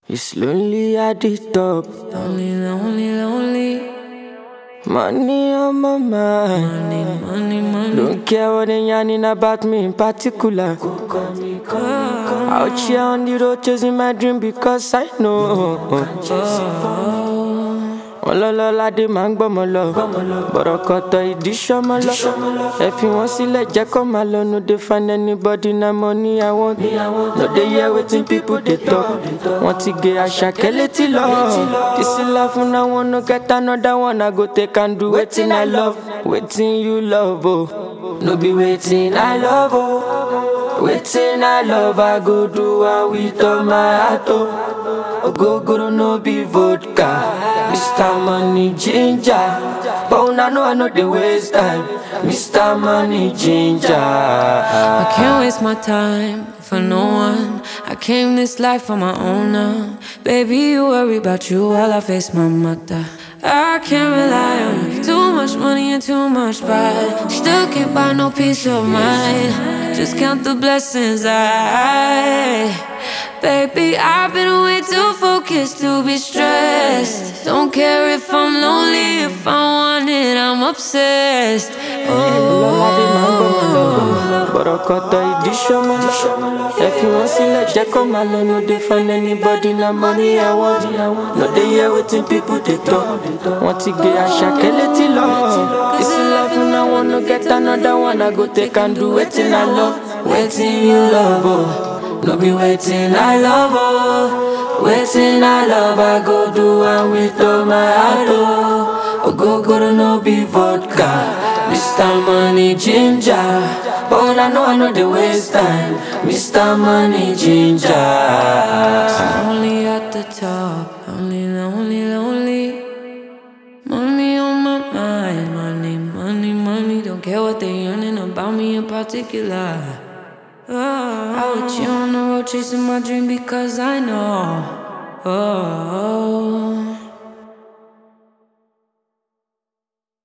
It's lonely at the top. Lonely, lonely, lonely. Money on my mind. Money, money, money. Don't care what they yarning about me in particular. Out here on the road chasing my dream because I know. ọlọ́lọ́ládé máa ń gbọ́mọ lọ bọ̀rọ̀kọ̀tọ̀ ìdí sọ́mọ lọ ẹ fi wọ́n sílẹ̀ jẹ́ kó máa lọ no dey find anybody na money I want no dey hear wetin people dey talk wọ́n ti gé àṣàkẹ́ létí lọ this life na one no get another one I go take and do wetin I love wetin you love o no be wetin I love o wetin I love I go do am with all my heart o. Ogogoro no be vodka. Mr. Money Ginger. But una know I know the waste time. Mr. Money Ginger. I can't waste my time for no one. I came this life for my own now. Baby, you worry about you while I face my mother. I can't rely on you. Too much money and too much pride. Still can't buy no peace of mind. Just count the blessings I. Baby, I've been way too focused to be stressed. Don't care if I'm lonely, if I want it, I'm obsessed. Ọlọ́ládé máa ń gbọ́mọ lọ. Bọ̀rọ̀kọ̀tọ̀ ìdí sọ́mọ lọ. Ẹ fi wọ́n sílẹ̀ jẹ́ kó máa lọ. No dey find anybody na money I want. No dey hear wetin people dey talk. Wọ́n ti gé àṣàkẹ́ létí lọ. This life na one no get another one. I go take and do wetin I love. Wetin you love o. No be wetin I love o. Wetin I love I go do am with all my heart o. Ogogoro no be vodka. Mr. Money Ginger. But I know I know the waste time. Mr. Money Ginger. Only at the top, only lonely, lonely. Money on my mind, money, money, money. Don't care what they yearning about me in particular. Oh, I with you on the road chasing my dream because I know. Oh,